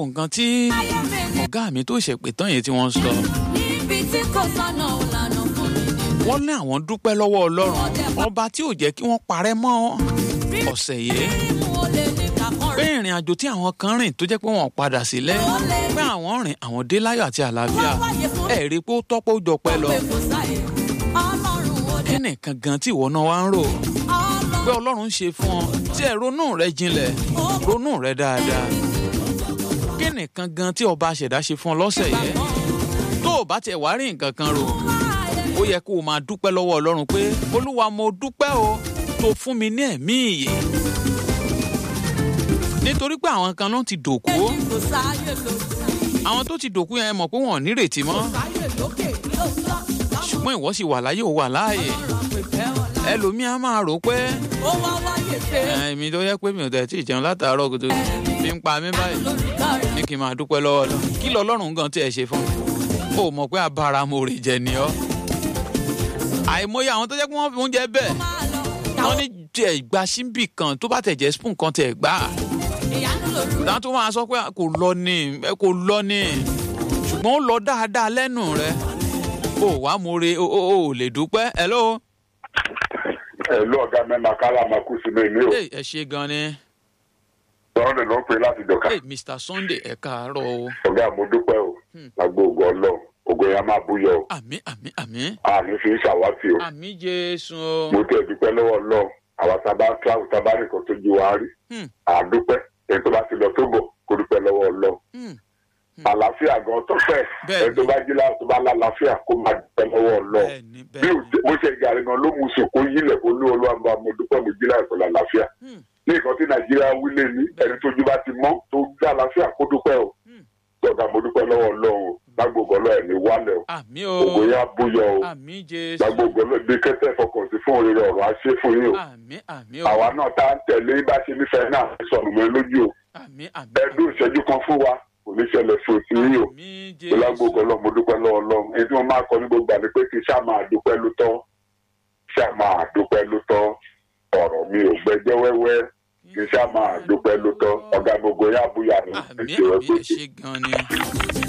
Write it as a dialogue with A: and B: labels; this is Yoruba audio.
A: nǹkan tí ọ̀gá mi tó ṣèpè tán yẹn tí wọ́n sọ
B: níbi tí kò sọnà òlànà fún mi ni.
A: wọ́n ní àwọn dúpẹ́ lọ́wọ́ ọlọ́run ọba tí ò jẹ́ kí wọ́n parẹ́ mọ́ ọ̀sẹ̀ yìí
B: mímú o lè ní kàkọ́
A: pé
B: rẹ̀.
A: ìrìn àjò tí àwọn kan rìn tó jẹ́ pé wọ́n padà sílẹ̀ pé àwọn rìn àwọn dé láyọ̀ àti àlàáfíà ẹ̀ rí i pé ó tọ́pọ̀ ó jọpẹ́ lọ
B: pé kò sáyé ọlọ́run ó dé.
A: kí nìkan gan tí ìwọ náà wá ń rò
B: ọlọ́run
A: pé ọlọ́run ṣe fún ọ tí ẹ ronú rẹ jinlẹ̀ ronú rẹ dáadáa kí nìkan gan tí ọba àṣẹ̀dá ṣe fún ọ lọ́sẹ̀ yẹn tó o bá tiẹ̀ wá rí nǹkan kan rò ó yẹ kó o máa dúpẹ́ lọ́wọ́ ọlọ́run pé olúwa mo dúpẹ́ o tó fún mi ní ẹ̀mí ìyè nítorí pé àwọn kan náà ti dòkú
B: kò sáyé lókè.
A: àwọn tó ti dòkú yẹn mọ̀ pé wọ́n ò nírètí mọ́
B: sáyé lókè lóòótọ́.
A: ṣùgbọ́n ìwọ sì wà láyé ò wà láàyè ẹlòmíà máa rò pé
B: ó wá wáyé pé
A: èmi tó yẹ pé mi ò tẹ̀ tí ì jẹun látàárọ̀ kó tó fi ń pa mí báyìí
B: lórúkọ rẹ̀.
A: ní kí n máa dúpẹ́ lọ́wọ́ lọ kí lọ́lọ́run gan tí ẹ ṣe fún mi ó mọ̀ pé abáramọ̀rè jẹ ni ọ́ àìmọye àwọn tó jẹ́ pé wọ́n fi oúnjẹ bẹ́ẹ̀
B: máa lọ.
A: wọ́n ní tiẹ̀ gba síbì kan tó bá tẹ̀ jẹ́ spoon kan tẹ̀ gbà á
B: ìyanu lórúkọ.
A: dáhùn tó máa sọ pé kò lọ ní ẹ kò lọ ní ṣùgbọ́n ó lọ dáadáa lẹ́nu rẹ ó wàá mọ̀rè ó ó ó lè dúpẹ́ hello
C: ẹ̀lú ọ̀gá mẹ́ma kálá máa kú sí mi ní o.
A: Hey, ẹ ṣe gan ni
C: sọ̀rọ̀ lè ló ń pè láti dọ̀ka.
A: Hey, Mr Sunday ẹ káàárọ̀ o
C: ọ̀gá mo dúpẹ́ o lágbo ògo ọlọ́run ògo yẹn á máa búyọ o.
A: àmì àmì àmì
C: àní fi ń ṣàwátì o.
A: àmì Jésù o
C: mo tẹ̀ dúpẹ́ lọ́wọ́ ọlọ́run àwa tábà kíláàsì tábà nìkan tó ju wa rí.
A: Hmm.
C: àdúpẹ́ èyí tó bá ti lọ tó bọ̀ kó dúpẹ́ lọ́wọ́ ọlọ́run.
A: Hmm.
C: àlàáfíà gan tó fẹ́
A: Bẹ́ẹ̀ni.
C: ẹni tó bá jí láti tó bá lálàáfíà kó máa dúpẹ́ lọ́wọ́ ọlọ́run.
A: bẹ́ẹ̀ni
C: bí
A: bẹ́ẹ̀ni
C: o- bó ṣe gàrí gan ló mú sùn kó yílẹ̀ kó ní olúwa bá mo dúpẹ́ mo jí láì pẹ̀lú àlàáfíà.
A: Hmm.
C: ní nǹkan tí nàìjíríà wílé ní ẹni tójú bá ti mọ́ tó gbé àlàáfíà kó dúpẹ́ o.
A: Hmm.
C: gbọ̀dọ̀ mo dúpẹ́ lọ́wọ́ ọlọ́run o lágbègbè ọlọ́run ẹ̀ ní wálẹ̀ o
A: àmì
C: ògo
A: o
C: yẹn á búyọ o
A: àmì Jésù
C: lágbègbè ọlọ́run bí kẹ́tẹ́ fọkàn sí fún òrèrè ọ̀rọ̀ á ṣe fún yín o
A: àmì àmì o
C: àwa náà tá à ń tẹ̀lé bá ṣe nífẹ̀ẹ́ náà sọnù mọ́ lójú o
A: àmì àmì
C: ẹdún ìṣẹ́jú kan fún wa kò ní ṣẹlẹ̀ fún òtí yín o
A: àmì
C: lágbègbè
A: Jésù
C: ọlọ́run mo dúpẹ́ lọ́wọ́ ọlọ́run èyí tí wọ́n máa kọ ní gbogbo àná pé kí ṣá máa dúpẹ́ ló tọ́ ṣá máa dúpẹ́ ló tọ́ ọ̀rọ̀ mi ò gbẹjẹ́ wẹ́wẹ́ kí ṣá máa dúpẹ́ ló tọ́ ọ̀gá gbogbo yá búyà ní
A: àmì
C: ìṣòro
A: àmì
C: pé
A: ẹ ṣe gan ni